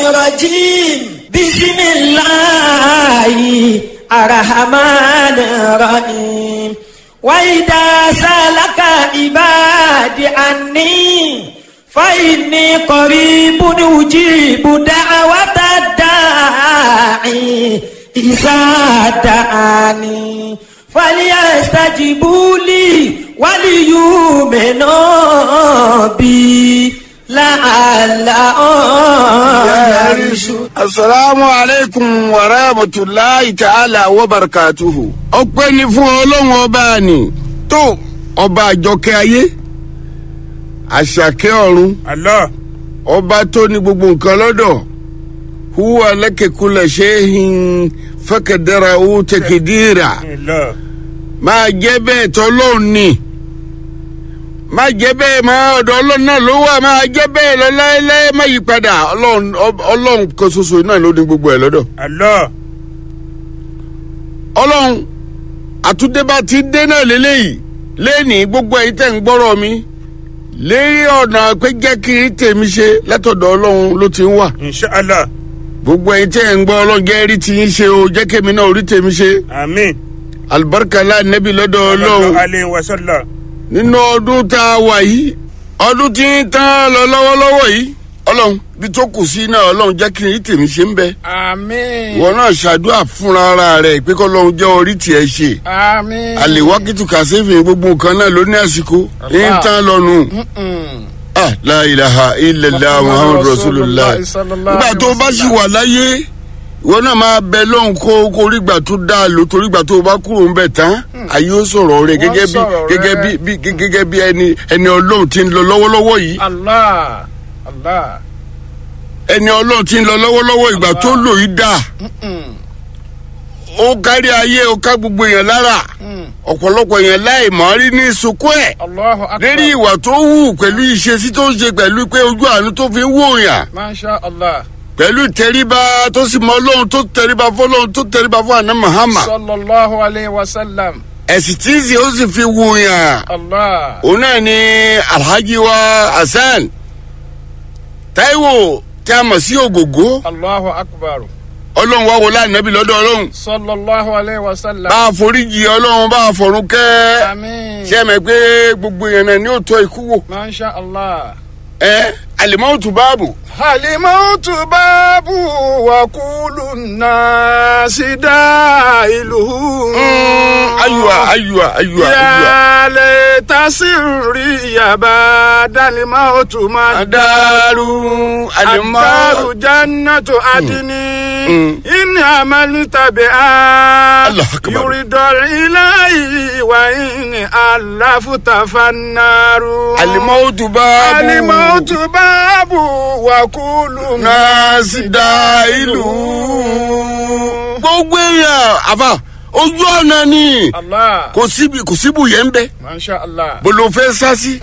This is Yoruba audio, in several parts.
الرجيم بسم الله الرحمن الرحيم وإذا سألك عبادي عني فإني قريب أجيب دعوة الداعي إذا دعاني فليستجيبوا لي وليؤمنوا بي لعلهم يرشدون asalaamu aleykum wa rahmatulahi ta'ala wa barakatuhu. ọpẹ́ ni fún ọlọ́run ọba ni tó ọba àjọkẹ́ ayé àṣàkẹ́ ọ̀run Allah. ọba tó ní gbogbo nǹkan lọ́dọ̀ huwa lẹ́kẹ̀kulẹ̀ ṣéhìn fẹ́kẹ̀dẹ́ra owó tẹ̀kẹ̀dìrà Allah. máa jẹ́ bẹ́ẹ̀ tọ́lọ́run ni máa jẹ́ bẹ́ẹ̀ máa ọ̀dọ̀ ọlọ́run náà ló wà máa jẹ́ bẹ́ẹ̀ lọ láéláé má yí padà ọlọ́run ọlọ́run kan ṣoṣo náà ló ní gbogbo ẹ̀ lọ́dọ̀. Allah. ọlọ́run àtúndébá ti dé náà lélẹ́yìí lẹ́ẹ̀ni gbogbo ẹ̀yin tẹ̀ ń gbọ́rọ̀ mi lérí ọ̀nà pé jẹ́ kí n tèmi ṣe látọ̀dọ̀ ọlọ́run ló ti ń wà Inshallah. gbogbo ẹ̀yin tẹ̀ ń gbọ́ ọlọ́run jẹ́ rí ti ń ṣe o jẹ́ kémi náà orí tèmi ṣe Amin. alibarika nẹ́bí lọ́dọ̀ ọlọ́run Sallallahu alayhi wa sallam. nínú ọdún tá a wà yìí ọdún tí ń tán lọ lọ́wọ́lọ́wọ́ yìí ọlọ́run bí tó kù sí náà ọlọ́run jẹ́ kí n rí tèmi ṣe ń bẹ Àmín. ìwọ náà ṣàdúrà fúnra ara rẹ̀ pé kọ́lọ́run jẹ́ orí tiẹ̀ ṣe Àmín. àlèwákìtù kàṣẹ́fì gbogbo nǹkan náà ló ní àsìkò ní tán lọ́nu. ah la ilaha illallah muhammadu rasulillah nígbà tó o bá sì wà láyé ìwọ náà máa bẹ lóhùn kó kó rígbà tó dáa lò torí ìgbà tó o bá kúrò ń bẹ̀ tán ayé ó sọ̀rọ̀ rẹ̀ gẹ́gẹ́ bí sọ̀rọ̀ gẹ́gẹ́ bí rẹ̀. bí gẹ́gẹ́ bí ẹni ẹni ọlọ́run ti ń lọ lọ́wọ́lọ́wọ́ yìí Allah. Allah. ẹni ọlọ́run ti ń lọ lọ́wọ́lọ́wọ́ ìgbà tó lò yìí dáa ó kárí ayé ó ká gbogbo èèyàn lára ọ̀pọ̀lọpọ̀ èèyàn láì mọ̀ rí ní sunkún ẹ̀ Allahu akbar. lérí ìwà tó wù pẹ̀lú ìṣesí tó ń ṣe pẹ̀lú pé ojú àánú tó fi ń wò yàn Masha Allah. pẹ̀lú ìtẹríba tó sì mọ ọlọ́run tó tẹríba fọlọ́run tó tẹríba fún àná mahama Sallallahu alayhi wa sallam. ẹ̀sìn tí ń ṣe ó sì fi wò yàn Allah. òun náà ni alhaji wa hasan taiwo tí a mọ̀ sí ògògó Allahu akbar. ọlọ́run wá wọlé ànábì lọ́dọ̀ ọlọ́run Sallallahu alayhi wa sallam. bá a foríjì ọlọ́run bá a fọ̀run kẹ́ Àmín. ṣé ẹ mọ̀ pé gbogbo èèyàn náà ni ó tọ́ ikú wò Masha Allah. ẹ alimọ́tù báàbù Halimautu babu wa kulu nasi dailuhu. ayuwa ayuwa ayuwa ayuwa. Ya laita sirri ya badal mautu adaru alimọ́ الدار جنة عدن مم. إن عملت بها الله أكبر. يريد الإله وإن ألفت فالنار alimọ́tù báàbù الموت باب وكل nasi da ìlú. gbogbo èèyàn àfà ojú ọ̀nà ni الله kò síbi kò síbù yẹn ń bẹ ما شاء الله bolo fẹ́ sá sí.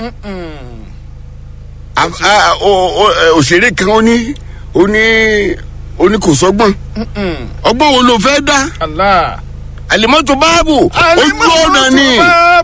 A- a- o- o- ẹ, òṣèré kan ó ní ó ní ó ní kò sọ́gbọ́n ọgbọ́n wo ló fẹ́ dá الله alimọ́tò báàbù ojú ọ̀nà ni الموت باب